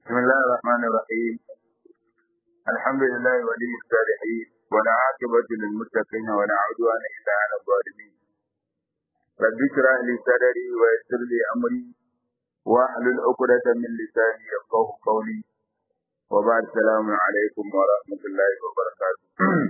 بسم الله الرحمن الرحيم الحمد لله ولي الصالحين ولا عاقبة للمتقين ولا عدوان إلا على الظالمين رب اشرح لي صدري ويسر لي أمري واحلل عقدة من لساني يفقه قولي وبعد السلام عليكم ورحمة الله وبركاته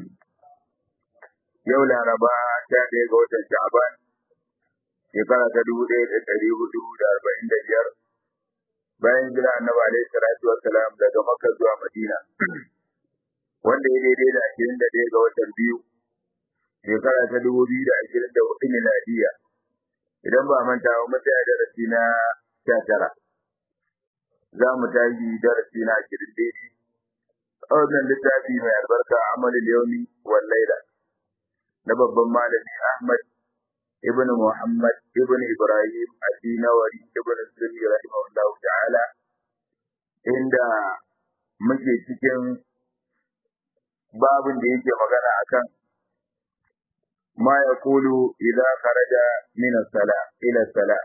yau laraba sha ɗaya ga watan sha'aban shekara ta dubu ɗaya da ɗari hudu da arba'in da biyar bayan jira annabi alaihi salatu wassalam daga makka zuwa madina wanda ya daidai da ashirin da ɗaya ga watan biyu shekara ta dubu biyu da ashirin da hudu miladiya idan ba manta ba mun tsaya darasi na sha tara za mu tashi darasi na ashirin daidai a wannan littafi mai albarka amalul yaumi wal laila na babban malami Ahmad ibn Muhammad ibn Ibrahim Adinawari ibn Sunni rahimahullahu ta'ala inda muke cikin babin da yake magana akan ma yaqulu idza kharaja min as-sala ila as-sala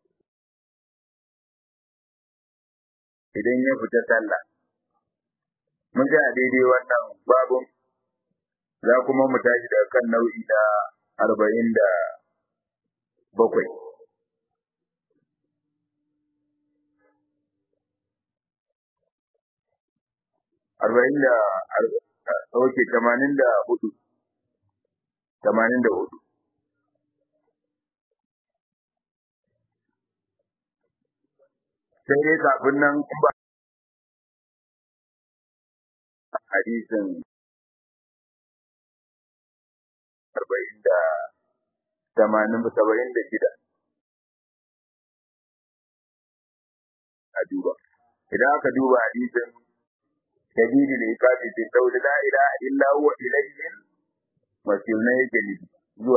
idan ya fita sallah mun ga daidai wannan babun za kuma mu tashi daga kan nau'i na arba'in da bakwai. Arba'in da ok tamanin da hudu. Tamanin da hudu. Sai dai kafin nan ba hadisin arba'in da tamanin saba'in da shida a duba idan aka duba hadisin dalili da ikafi fi saudi la ilaha illa huwa ilayhi masir na yake ne zuwa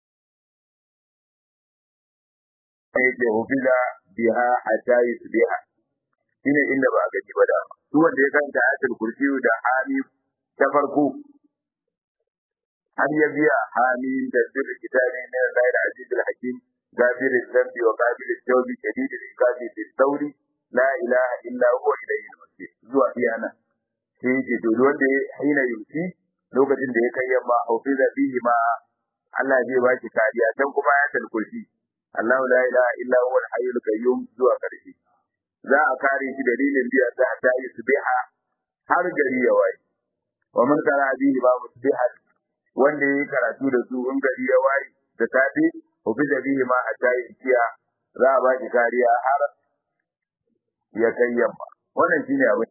yake hufila biha hatta yusbiha shine inda ba a gaji ba da su wanda ya kanta ayatul kursi da hami ta farko har ya biya hamim da sirri kitabi min Allah al-aziz al-hakim غافر الذنب وقابل التوب شديد العقاب في الثور لا اله الا هو اليه المصير zuwa iyana sai yake to wanda hina yumsi lokacin da ya kai yamma haufiza fihi ma Allah zai ba shi kariya dan kuma ya talkursi Allah la ilaha illa huwa al-hayyul qayyum zuwa karshe za a kare shi dalilin biya ta ta yi subiha har gari ya waye wa man qara bihi ba musbihat wanda ya yi karatu da su in gari ya waye da safe ubi da bihi ma a tayi kiya za a ba shi kariya har ya kai yamma wannan shine abin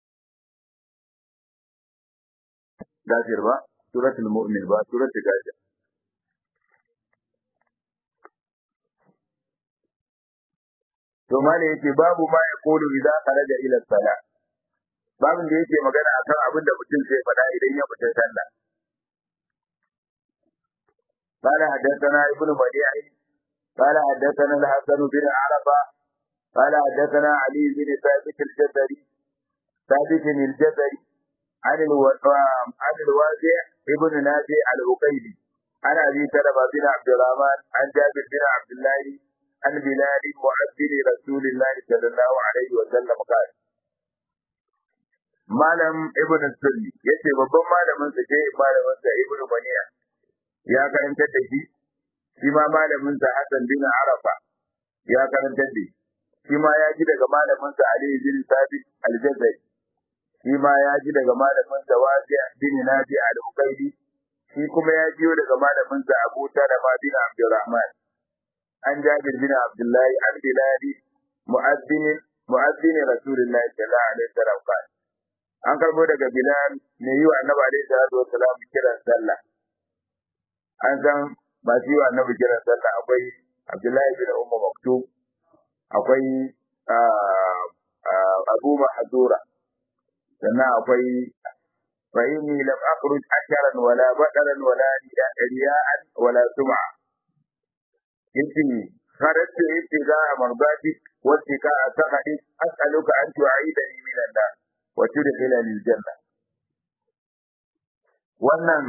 gafir ba suratul mu'min ba suratul gafir to mali yake babu ma ya kulu idan kharaja ila salat babin da yake magana akan abin da mutum zai faɗa idan ya fita sallah قال حدثنا ابن بديع قال حدثنا الحسن بن عرفة قال حدثنا علي بن ثابت الجزري ثابت الجزري عن عن الوازع ابن نافع العقيلي عن ابي سلمة بن عبد الرحمن عن جابر بن عبد الله عن بلال مؤذن رسول الله صلى الله عليه وسلم قال malam ibn sunni yace babban malamin sa ke malamin sa ibn maniya ya karantar da shi shi ma malamin sa Hassan bin Arafa ya karantar da shi ma ya ji daga malamin sa Ali bin Sabit al-Jazari shi ma ya ji daga malamin sa Wasi bin Nabi al-Uqayli shi kuma ya jiyo daga malamin sa Abu Talama bin Abdurrahman an Jabir bin Abdullahi an Bilali mu'azzin mu'azzin Rasulullahi sallallahu alaihi wasallam an karbo daga Bilal ne yi wa Annabi alaihi salatu wasallam kiran sallah an san masu yi wa annabi kiran sallah akwai Abdullahi bin Umma Maktub akwai Abu Mahzura sannan akwai fa inni lam akhruj asharan wala badaran wala riya'an wala sum'a yace kharajtu ibtigaa mardatik wa ibtigaa sakhatik as'aluka an tu'idani min an-nar wa tudkhilani al-janna wannan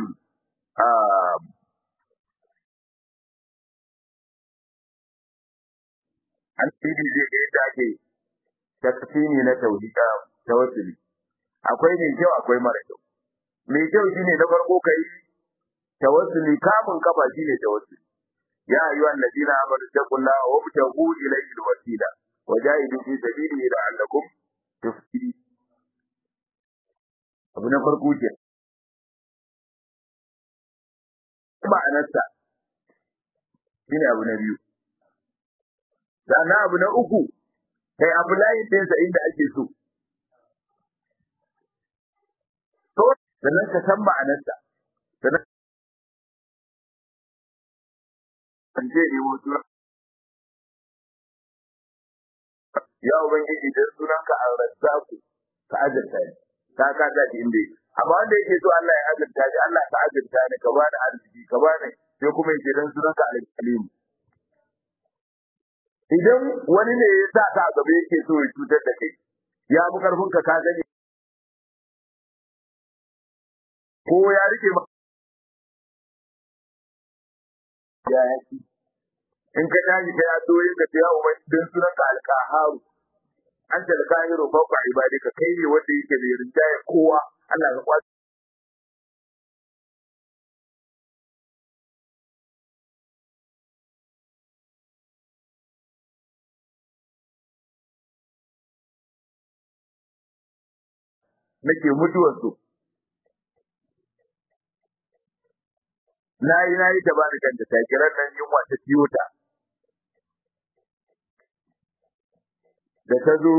an tsiri zai ga yadda ake takfini na tauhida tawassuli akwai mai kyau akwai mara kyau mai kyau shine na farko kai tawassuli kamun kafa shine tawassuli ya ayyuhan ladina amanu taqullaha wa tabtagu ilayhi alwasila wa jahidu fi sabilihi la'allakum tuflihun abu na farko ke ma'anarsa shine abu na biyu sannan abu na uku kai abu layin ɗinsa inda ake so to sannan ka san ma'anarsa sannan an je ne wasu ya ubangiji dan sunanka ar-razzaqu ka azurta ni ka ka ta inda yake amma wanda yake so Allah ya azurta shi Allah ka azurta ni ka bani arziki ka bani sai kuma yake dan sunanka al-alim idan wani ne ya sa ka gaba yake so ya cutar da kai ya fi karfin ka ka gani ko ya rike ma ya yaki in ka tashi kai addu'o'in ka ya ubai dan sunanka al-qaharu anta al-qahiru fawqa ibadika kai ne wanda yake da rinjaye kowa Allah ya kwace nake mutuwar su na yi na yi ta ba da kanta ta kiran nan yunwa ta ciyo ta da ta zo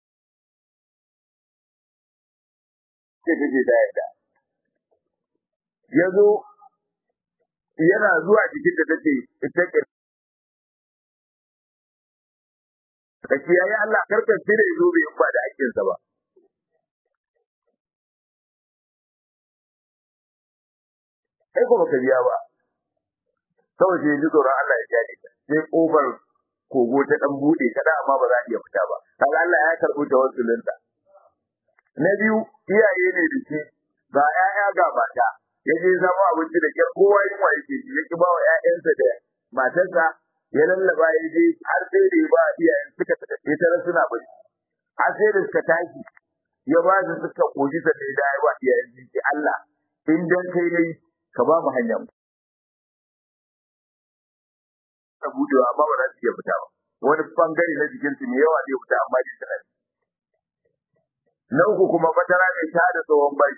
sai take da yadda ya zo yana zuwa cikin da take ita ke ka kiyaye Allah karkar shi da yazo bai ba da aikinsa ba kai ko baka biya ba kawai sai ji tsoron Allah ya jade ta sai kofar kogo ta dan bude kada amma ba za a iya fita ba kaga Allah ya karbi tawassulin na biyu iyaye ne da shi ba ƴaƴa ga mata ya je zama abinci da kyar kowa yin wa yake ya ki ba wa ƴaƴansa da matarsa ya lallaba ya je har sai da ya ba iyayen suka ya tara suna bari har sai da suka tashi ya ba su suka koji sa da ya ba iyayen su ce Allah in dan kai ne ka ba mu hanya mu ta budewa amma ba za su iya fita ba wani bangare na jikinsu ne yawa zai fita amma jin tunani na uku kuma fatara mai ta da tsohon bai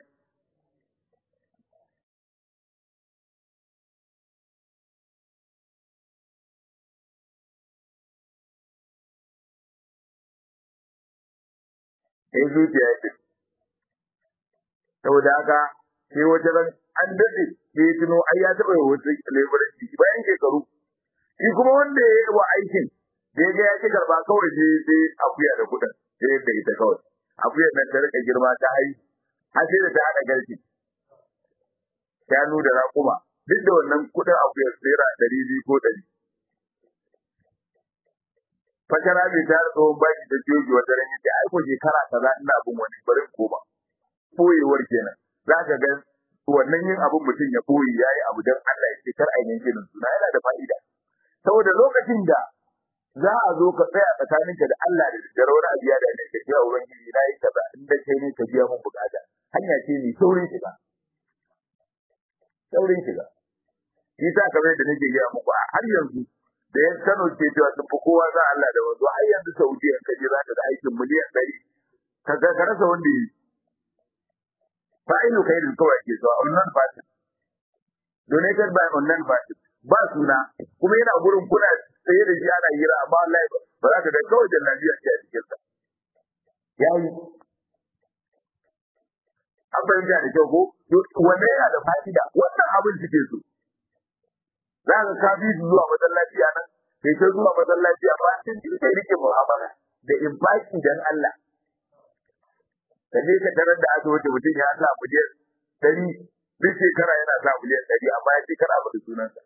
sai zuciya ya saboda haka sai wata ran an daɗe sai ya tuno ai ya taɓa wasu leburanci bayan shekaru shi kuma wanda ya yi wa aikin da ya ga ya ci karba kawai sai sai akuya da kuɗin sai ya ita kawai akuyar nan ta rika girma ta hai har sai da ta haɗa garki shanu da raƙuma duk da wannan kuɗin akuyar naira ɗari biyu ko ɗari fatara mai ta tsohon baki ta joji wata ran yace ai ko shekara kaza ina abin wani barin koma koyewar kenan za ka ga wannan yin abin mutum ya koyi yayi abu dan Allah ya ce kar a yanke suna yana da fa'ida saboda lokacin da za a zo ka tsaya tsakaninka da Allah da daddare wani abu ya da ne ka biya ubangiji na yi kaza in da kai ne ka biya mun bukata hanya ce mai saurin shiga saurin shiga shi sa kamar da nake gaya muku a har yanzu da yan Kano ke cewa sun fi kowa za Allah da wanzu har yanzu Saudi in ka je za ka ga aikin miliyan ɗari ka ga ka rasa wanda yi fa'ilu khairin kawai ke so online party donated by online party ba suna kuma yana gurin kuna tsaye da shi ana hira amma wallahi ba za ka ga kawai da lafiya ce a cikin sa yayi an fahimta da kyau ko wanne yana da fa'ida wannan abin suke so za ka ka bi zuwa masallaci a nan kai ta zuwa masallaci amma sun ji kai rike mu'amala da infaki dan Allah ka je ka tarar da asibiti mutum ya sa miliyan ɗari duk shekara yana sa miliyan ɗari amma ya ce kar a faɗi sunansa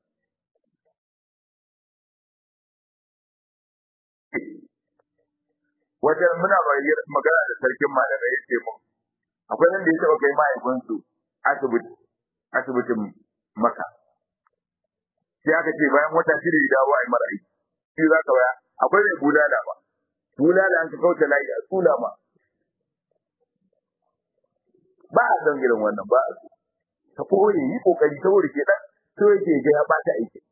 wajen muna magana da sarkin malamai ya ce mun akwai nan da ya taɓa kai mahaifinsu asibiti asibitin maka sai aka ce bayan wata shida ya dawo a yi mara aiki shi za ka baya akwai mai bulala ba tula da an ka kauce layi a tula ma ba a san irin wannan ba a ka koyi yi kokari saboda ke dan so yake ga ya bata aiki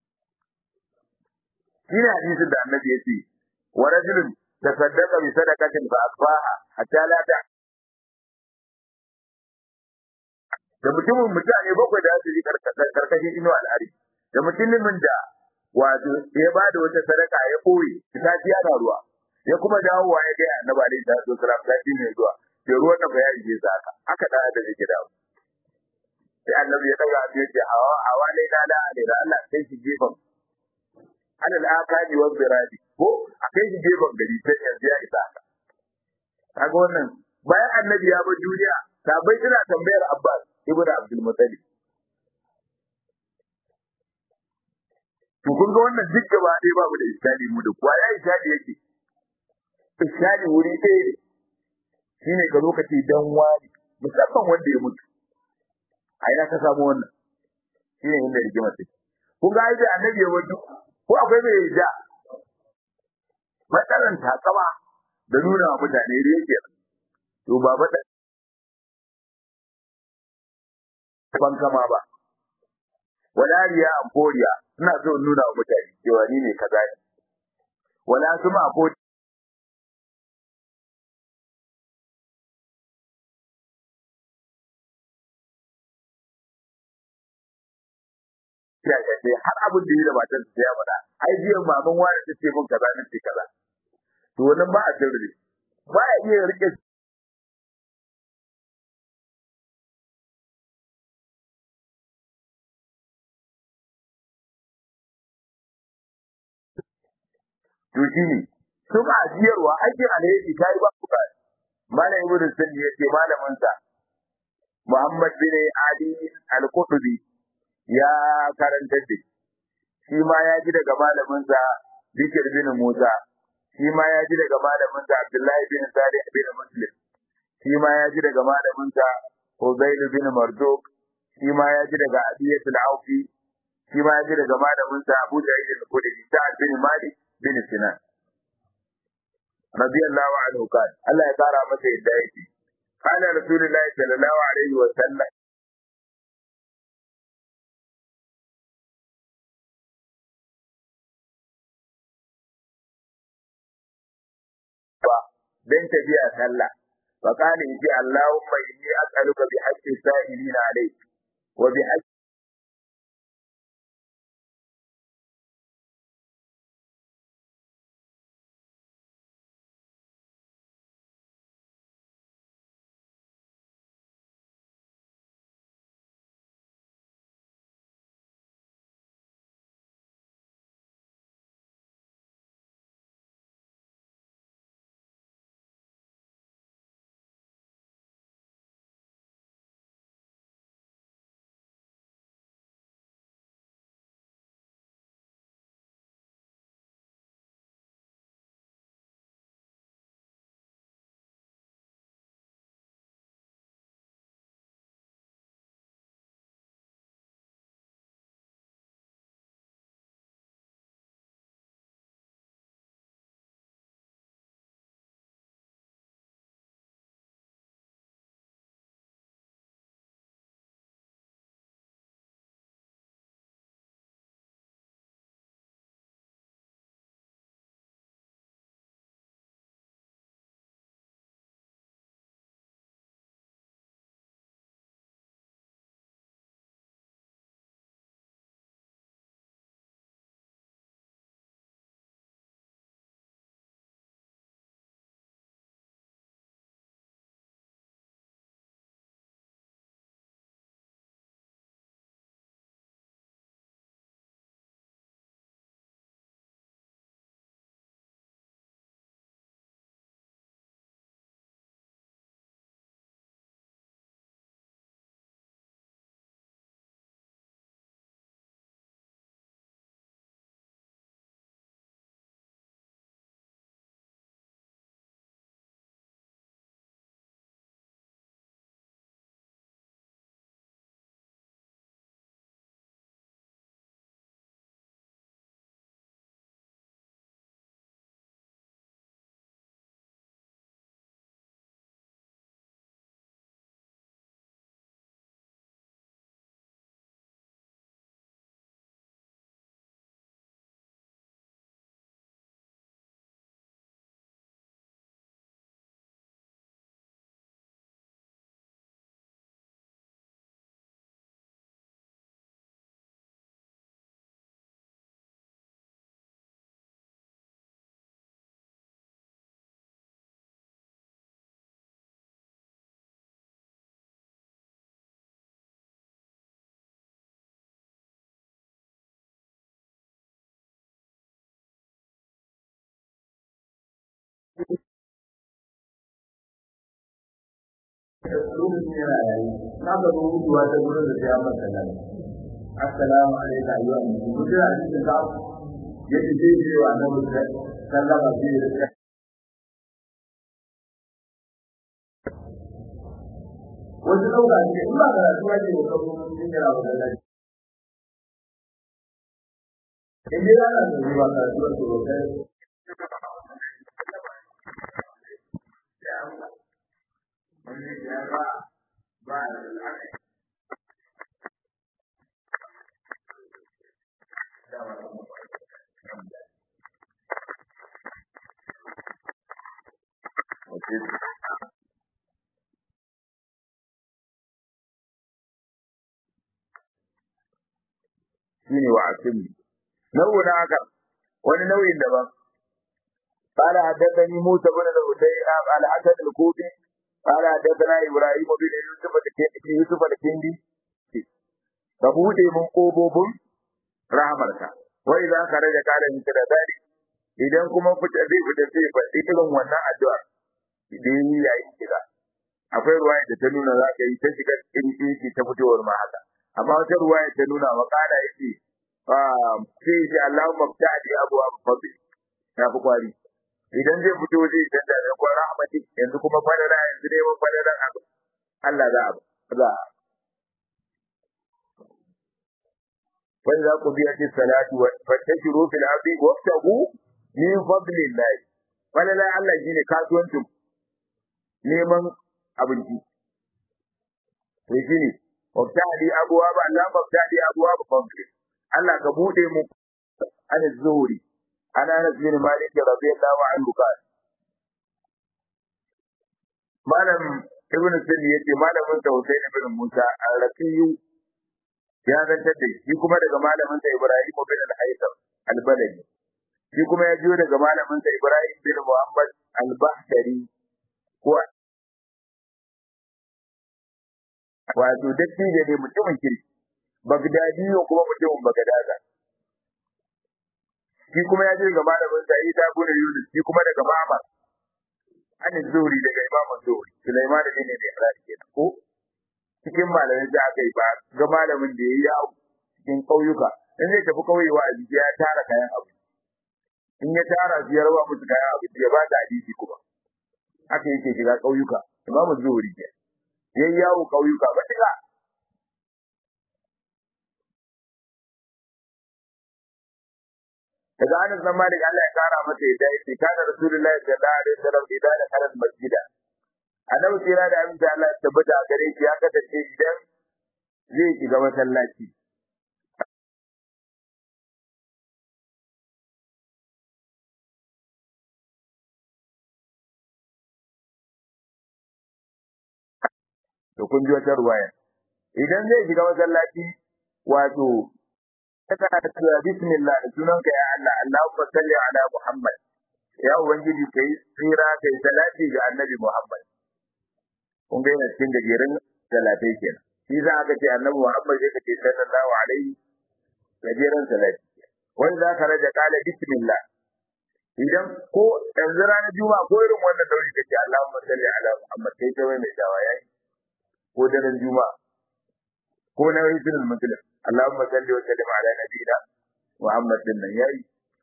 shi ne hadisin da annabi ya ce wa rajulun tasaddaqa bi sadaqatin fa asbaha hatta la ta da mutumin mutane bakwai da su yi karkashin ino al'ari da mutumin da wato ya ba da wata sadaka ya koyi ta ci ana ruwa ya kuma dawowa ya gaya annabi alaihi salatu wasalam sati mai zuwa ke ruwan da bayani je sa haka haka da da yake dawo sai annabi ya daga abin yace hawa hawa ne da da da Allah sai shi gefen alal akadi wa biradi ko akai shi gefen gari sai yanzu ya isa haka kaga wannan bayan annabi ya bar duniya sabai suna tambayar Abbas ibnu Abdul Muttalib to kun ga wannan duk gaba ɗaya babu da iskali mu da kuwa ya iskali yake iskali wuri ɗaya ne shine ka zo ka ce dan wani musamman wanda ya mutu a ina ka samu wannan shine inda rigima take kun ga ai annabi ya mutu ko akwai mai ja matsalan takama da nuna wa mutane da yake to ba ba ban kama ba wala riya an koriya ina so in nuna wa mutane cewa ni ne kaza ne wala suma ko ya ce har abin da yi da matan ta ya faɗa ai jiyan maman wani ta ce min kaza ne ce kaza to wannan ba a sirri ba ya iya rike to shi ne sun ajiyarwa aikin alheri ta yi ba ku ba malam ibnu sunni yace malamin sa Muhammad bin Ali al-Qutbi ya karanta da shi ma ya ji daga malamin sa Bikir bin Musa shi ma ya ji daga malamin sa Abdullahi bin Salih bin Muslim shi ma ya ji daga malamin sa Hudayl bin Marduk shi ma ya ji daga Abiyatul Aufi shi ma ya ji daga malamin sa Abu Sa'id al-Khudri Sa'ad bin Malik bin Sinan radiyallahu anhu kan Allah ya kara masa yadda yake قال رسول الله صلى الله عليه وسلم dan tafiya sallah fa kana yace Allahumma inni as'aluka bi haqqi sa'ilina alayk wa bi haqqi na ga rubutuwa ta gurin da ya masa nan assalamu alaikum ayyuhan mutum mutum a cikin ka yake ce ce wa annabi sallama ce da wasu ɗauka ce in ba karatu ake da kawo cikin yana wa lalaci in dai ana da zuwa karatu a tsoro kai shine wa asimi nau'in haka wani nau'in daban قال حدثني موسى بن الهدي قال حدث الكوفي قال حدثنا ابراهيم بن يوسف يوسف الكندي فبوده من قوبوبun rahmarka wai za ka rage kare miki da dadi idan kuma fita zai fita sai fa irin wannan addu'a idan yayi shiga akwai ruwaya da ta nuna za ka yi ta shiga cikin shi ta fitowar ma haka amma wata ruwaya ta nuna wa kana yake sai shi Allahumma ftadi abwa fadli ya fi kwari idan zai fito zai canza da kwan rahmati yanzu kuma fadala yanzu ne mun fadala abu Allah za a za wani za ku biya cikin salatu wa fattashiru fil ardi wabtagu min fadlillah fadala Allah shine kasuwancin neman abinci to shine wabtadi abuwa ba Allah wabtadi abuwa ba fadli Allah ka bude mu an zuhuri ana Anas bin Malik radiyallahu anhu qala Malam Ibn Sindi yace malamin sa Hussein ibn Musa al-Raqiyu ya zantar da shi kuma daga malamin sa Ibrahim bin al-Haytham al-Baladi shi kuma ya jiyo daga malamin sa Ibrahim bin Muhammad al-Bahdari ko wato dattijo ne mutumin kirki Bagdadi kuma mutumin Bagdada shi kuma ya je ga malamin sa Isa bin Yunus shi kuma daga Ma'mar an zuri daga Imam Zuri Sulaiman da ne da Ibrahim kenan ko cikin malamai da aka yi ba ga malamin da yayi yawo cikin kauyuka in zai tafi kauye wa aji ya tara kayan abu in ya tara su ya raba musu kayan abu ya ba da hadisi kuma haka yake shiga kauyuka Imam Zuri ke yayi yawo kauyuka ba diga daga Anas bin Malik Allah ya kara masa yadda yake kana Rasulullahi sallallahu alaihi wasallam idan da karan masjida Annabi tsira da aminci Allah ya tabbata a gare shi ya kasance idan zai shiga masallaci to kun ji wata ruwaya idan zai shiga masallaci wato kana cewa bismillah da sunanka ya Allah Allahumma salli ala Muhammad ya ubangiji kai tsira kai salati ga annabi Muhammad kun ga yana cikin gajeren salatai kenan shi za ka ce annabi Muhammad sai ka ce sallallahu alaihi gajeren salati wani za ka raja kala bismillah idan ko yanzu ranar juma'a ko irin wannan dauri kace Allahumma salli ala Muhammad kai ta mai dawa yayi ko daren juma'a ko na hizbul muslim Allahumma salli wa sallim ala nabiyina Muhammad din nan yayi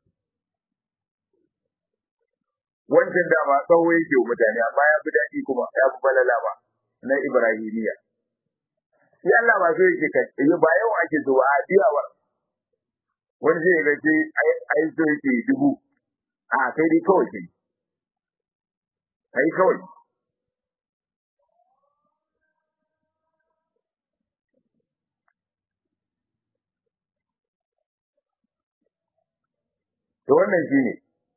wancan da ba tsawo yake wa mutane amma ya fi daɗi kuma ya fi falala ba na Ibrahimiya shi Allah ba so yake kai ba yau ake zuwa a biyawa wani zai ga ce ai so yake dubu a kai dai kawai kai kai kawai to wannan shine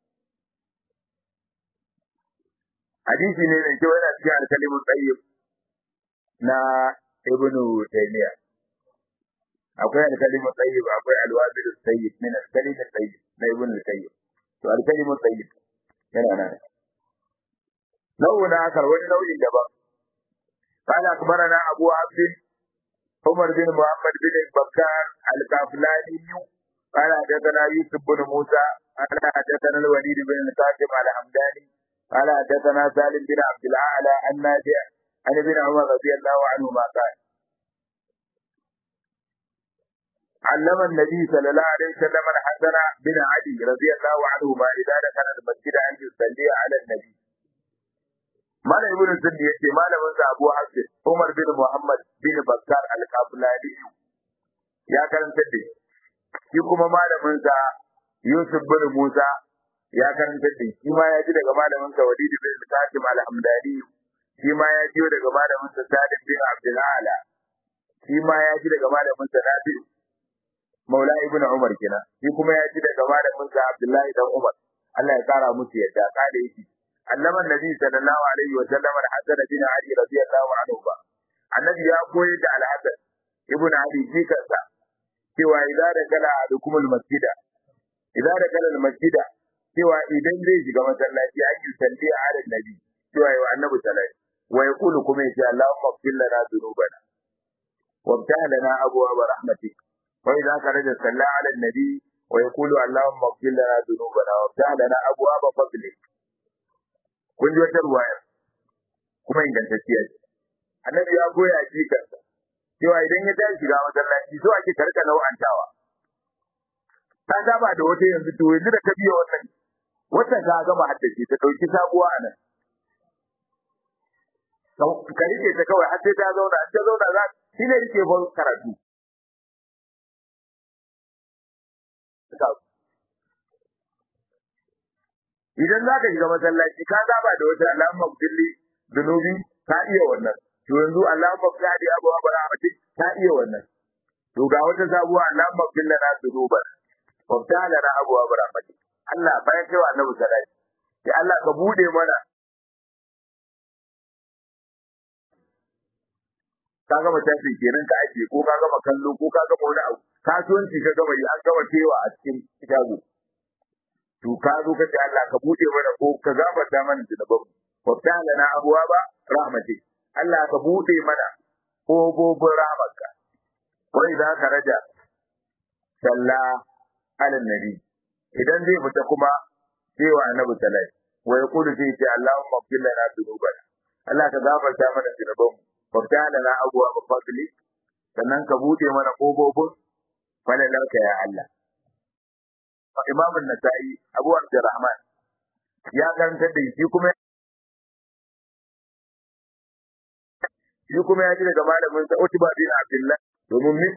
hadisi ne da kyau yana cikin alkalimin tsayyib na ibnu taymiya akwai alkalimin tsayyib akwai alwabil tsayyib min alkalimin tsayyib na ibnu taymiya to alkalimin tsayyib yana nan nau'in akar wani nau'in daban قال أخبرنا أبو عبد عمر بن محمد بن بكار الكافلاني قال حدثنا يوسف بن موسى قال حدثنا الوليد بن القاسم الحمداني قال حدثنا سالم بن عبد الاعلى عن نافع عن ابن عمر رضي الله عنهما قال علم النبي صلى الله عليه وسلم الحسن بن علي رضي الله عنهما اذا دخل المسجد ان يصلي على النبي مال ابن سندي yace malamin sa Abu Hafs Umar bin Muhammad bin Bakkar al-Qablani ya karanta da shi kuma malamin sa Yusuf bin Musa ya karanta da shi ma ya ji daga malamin sa Walid bin Qasim al-Hamdani shi ma ya ji daga malamin sa Salim bin Abdul Ala shi ma ya ji daga malamin sa Nafi Maula ibn Umar kenan shi kuma ya ji daga malamin sa Abdullahi dan Umar Allah ya kara musu yadda kada yake annama nabi sallallahu alaihi wa sallam al-Hasan bin Ali radiyallahu anhu ba annabi ya koyi da al-Hasan ibn Ali jikansa cewa idza da kala adukumul masjida idza da kala al-masjida cewa idan zai shiga masallaci an yi salli a ala nabi cewa yawa annabi sallallahu wa yaqulu kuma yace Allahumma ighfir lana dhunubana wabtah lana abwaab rahmatik wa idza kharaja salla ala nabi wa yaqulu Allahumma ighfir lana dhunubana wabtah lana abwaab fadlik kun ji wata ruwaya kuma ingantacciya ce annabi ya goya shi kansa cewa idan ya tashi shiga masallaci so ake karka nau'antawa ta saba da wata yanzu to yanzu da ka biya wannan wata ta gama haddace ta dauki sabuwa a nan ka rike ta kawai har sai ta zauna ta zauna za shi ne rike ban karatu idan za ka shiga masallaci ka saba da wata alamma kulli zunubi ka iya wannan to yanzu alamma kadi abu abu rahmatik ka iya wannan to ga wata sabuwa alamma kulli na zunuban wabta lana abu abu rahmatik Allah bayan kai wa annabi sallallahu alaihi Allah ka bude mana ka gama tafi kenan ka ake ko ka gama kallo ko ka gama wani abu kasuwanci ka gama yi an gama cewa a cikin shago to ka zo ka ce Allah ka bude mana ko ka gafarta mana zunuban wabta lana abuwa ba rahmati Allah ka bude mana kogogin rahmarka wai za ka raja salla ala nabi idan zai fita kuma sai wa annabi sallallahu wa yaqulu sai ce Allahumma ighfir lana dhunubana Allah ka gafarta mana zunuban mu wabta lana abuwa ba fadli sannan ka bude mana kogogin falalarka ya Allah Imam Nasa'i Abu Abdurrahman ya karanta da shi kuma shi kuma ya ji daga malamin sa Utba bin Abdullah domin min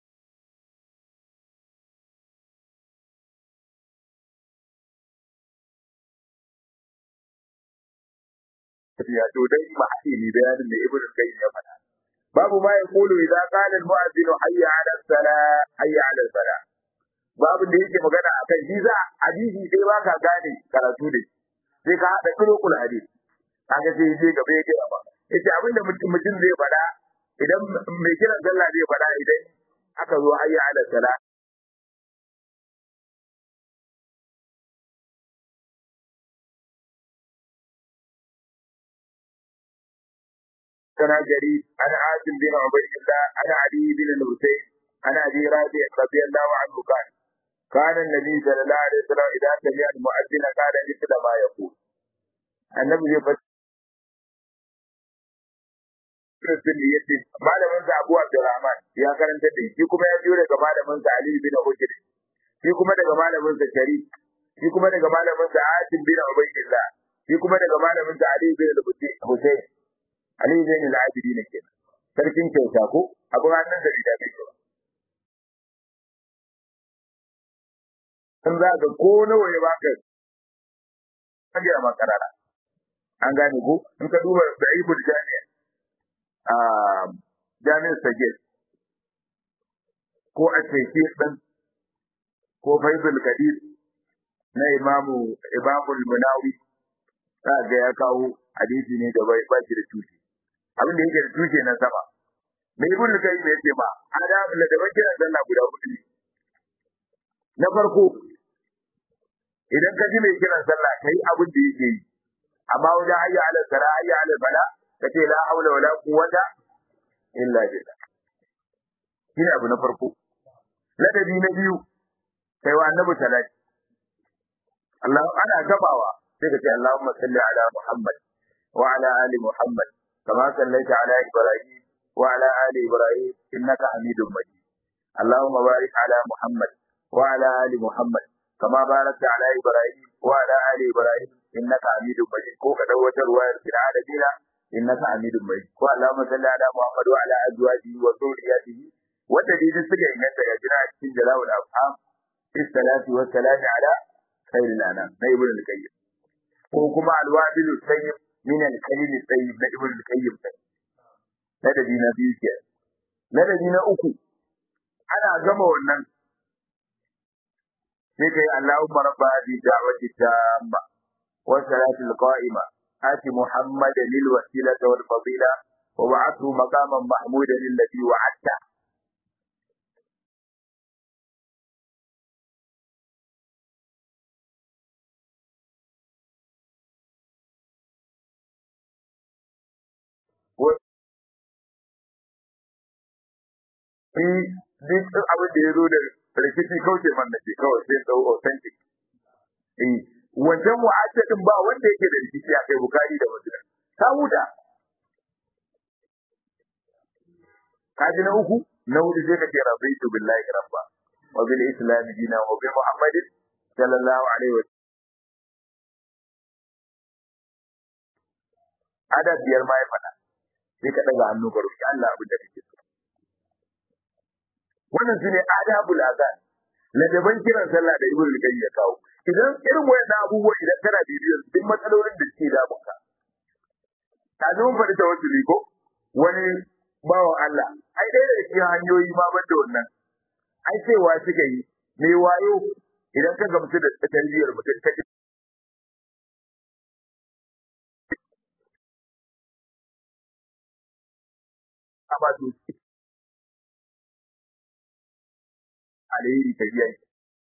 ya to dai mahili bayanin da Ibn Qayyim ya faɗa babu ma yaqulu idza qala al-mu'adhdhin hayya 'ala as-salah hayya 'ala as-salah babu da yake magana akan shi za hadisi sai ba ka gane karatu ne sai ka hada turukul hadisi kaga sai je gaba yake ba yace abinda mutum mutum zai faɗa idan mai kiran sallah zai faɗa idan aka zo hayya ala sala kana gari ana asim bin ubaydillah ana ali bin al-husayn ana abi rabi radiyallahu anhu kana كان النبي صلى الله عليه وسلم إذا سمع المؤذن قال مثل ما يقول النبي zai faɗi sun da yace malamin sa Abu Abdurrahman ya karanta da shi kuma ya biyo daga malamin sa Ali bin Hujr shi kuma daga malamin sa Sharif shi kuma daga malamin sa Asim bin Ubaydillah shi kuma daga malamin sa Ali bin Hussein Ali bin al-Abidin kenan sarkin kyauta ko abu hannun da bida mai kyau in za ka ko nawa ya baka kage a makarara an gane ko in ka duba da ibul jami'a a jami'ar sagir ko a teke din ko faizul kadir na imamu imamul munawi za ga ya kawo hadisi ne da bai ba shi da tushe abin da yake da tushe na sama mai ibn kayyim yake ma adam da da kiran sallah guda hudu ne na farko idan ka ji mai kiran sallah kai abin da yake yi amma wajen hayya ala sala hayya ala bala kace la haula wala quwwata illa billah shine abu na farko ladabi na biyu kai wa annabi salati Allah ana gabawa sai ka ce Allahumma salli ala Muhammad wa ala ali Muhammad kama sallaita ala Ibrahim wa ala ali Ibrahim innaka Hamidum Majid Allahumma barik ala Muhammad wa ala ali Muhammad kama barakta ala Ibrahim wa ala ali Ibrahim innaka Hamidum Majid ko ka dawo wata ruwayar fil alamina innaka Hamidum Majid ko Allahumma salli ala Muhammad wa ala azwajihi wa dhurriyyatihi wanda dai suka inganta ga jira a cikin jalawul afham fi salati wa salami ala khairil anam na ibn al-qayyim ko kuma al-wabil tayyib min al-kalim tayyib na ibn al-qayyim ladabi na biyu ke ladabi na uku ana gama wannan sai kai Allahumma rabba hadhihi da'wati tamma wa salati al-qa'ima آت محمدا الوسيلة والفضيلة وبعثه مقاما محمودا الذي وعدته shi duk abin da ya zo da rikici kauce man da ke kawai sai tsawo authentic eh wancan mu'addadin ba wanda yake da rikici a kai bukari da muslim ta huta kaji na uku na hudu sai ka ce rabaitu billahi rabba wa bil islam dina wa bi muhammadin sallallahu alaihi wa adab biyar ma ya faɗa sai ka daga hannu ka roki Allah abin da kake so wannan shine adabul azan ladaban kiran sallah da ibnu al ya kawo idan irin wayannan abubuwa idan kana bibiyar duk matsalolin da suke damun ka ta zo mun faɗi tawassuli ko wani bawan Allah ai dai da cikin hanyoyi ma ban da wannan ai cewa suka yi me wayo idan ka gamsu da tarbiyyar mutum ka ba su alheri ta biya shi.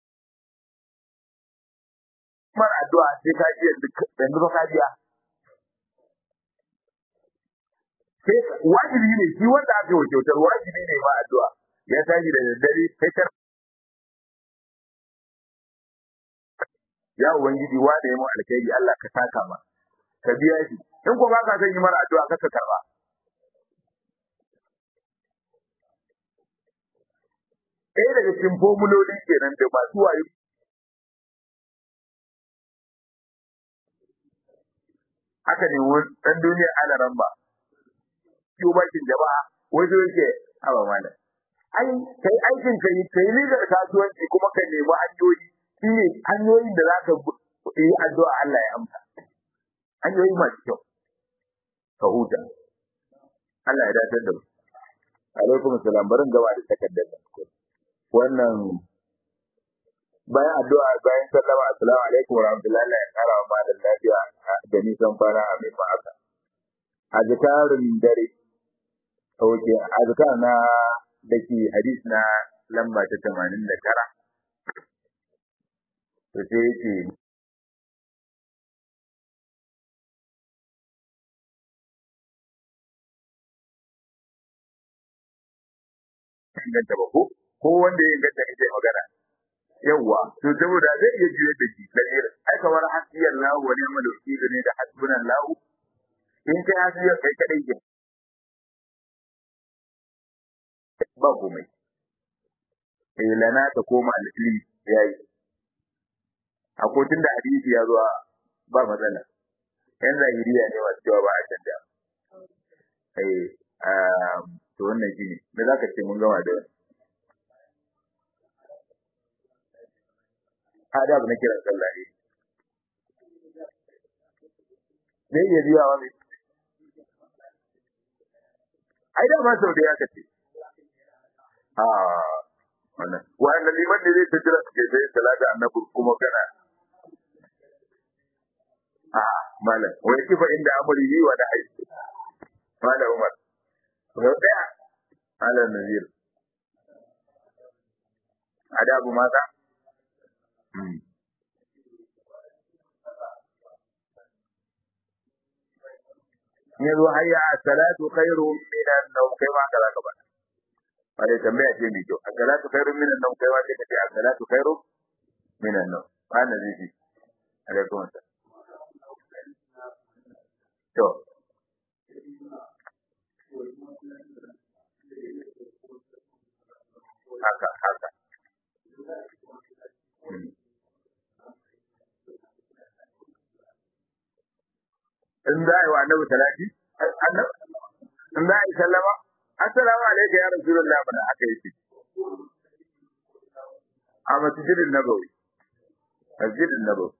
Kuma addu'a sai ka ji yanzu ba ka biya. Sai wajibi ne shi wanda aka yi kyautar wajibi ne ma addu'a. Ya tashi da daddare kai kar Ya Ubangiji wa da ya mu alkhairi Allah ka saka ma. Ka biya shi. In ko ba ka son yi mara addu'a ka ka karba. ɗaya daga cikin formuloli kenan da masu wayo haka ne wani ɗan duniyar alaran ba kiwo bakin jama'a wato yake haba malam ai kai aikin ka yi kai ligar kasuwanci kuma ka nemi hanyoyi shi ne hanyoyin da za ka yi addu'a Allah ya amsa hanyoyi masu kyau ka huta Allah ya dace da mu alaikum salam barin gaba da takardar nan wannan bayan addu'a bayan sallama assalamu alaikum wa rahmatullahi Allah ya kara wa malam lafiya da nisan fara a mai ma'aka azkarin dare oke azkar na dake hadis na lamba ta 89 to sai yake inganta ba ko ko wanda ya inganta ita magana yawwa to saboda zai iya juyar da shi dalilin ai kamar hasiyar lahu wa ni'mal wakil ne da hasbunan lahu in kai hasiyar kai kadai ke ba komai eh lana ta koma alfili yayi a kotun da hadisi ya zuwa ba matsala yan zahiriya ne masu cewa ba a canja eh to wannan shine me zaka ce mun gama da wannan adab na kiran sallah ne zai iya biya wa mai ai da ma sau da ya kace a wannan wannan liman ne zai ta jira ke sai salata annabi kuma kana a malam wai kifa inda amuri yi wa da aiki malam umar sau daya malam nazir adabu mata yanzu hayya salatu khairu minan nawm kai ma kaza ka bada bare tambaya ce mai kyau salatu khairu minan nawm kai ma sai ka ce salatu khairu minan nawm ana zai ji alaikum assalam to haka haka in za a yi wa annabi talati in za a yi sallama assalamu alaikum ya rasulullah mana aka yi ce a masjidin nabawi masjidin nabawi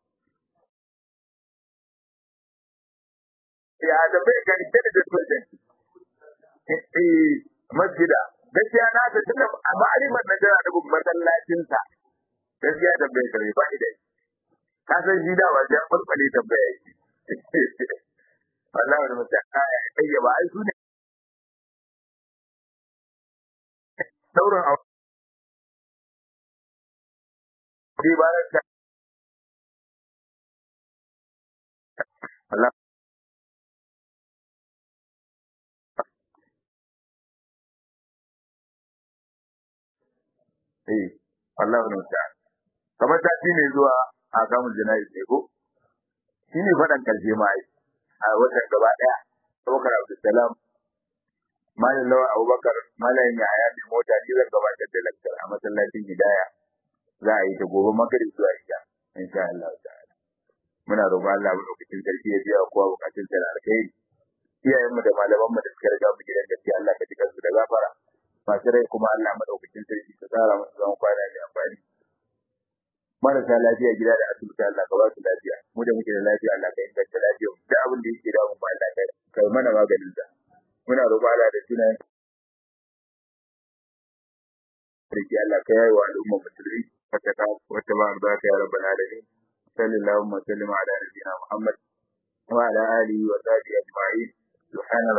ya da bai gani ta da dukkan eh masjida gaskiya na ta tunda a ma'arifar na jira da masallacin sa gaskiya da bai gani ba idai ka san shi da ba ya falfale tambaya yake wallahi wani mutum aya ya ba ai su ne sauran a sai ba ta Allah eh Allah ne ta kamar ta ne zuwa a kamun jana'i ne ko shi ne faɗan karshe ma ai a watan gaba ɗaya Abubakar Abdulsalam Malam Lawa Abubakar Malam Yahaya mai mota ni zan gabatar da lakcar a masallacin Hidaya za a yi ta gobe magrib zuwa isha insha Allah ta'ala muna roƙon Allah mu lokacin sarki ya biya kowa bukatun sa da alkhairi iyayen mu da malaman mu da suka riga mu gidan gaskiya Allah ka jikan su da gafara masu rai kuma Allah madaukakin sarki ka tsara musu zaman kwana da amfani marasa lafiya gida da asibiti Allah ka ba su lafiya mu da muke da lafiya Allah ka inganta lafiya da abin da yake damu ba Allah ka kai mana maganin sa muna roƙon Allah da sunayen sarki Allah ka yayi wa al'umma musulmi wata ka wata ba albarka ya rabbal alamin sallallahu alaihi wa sallam ala nabiyyina Muhammad wa ala alihi wa sahbihi ajma'in subhana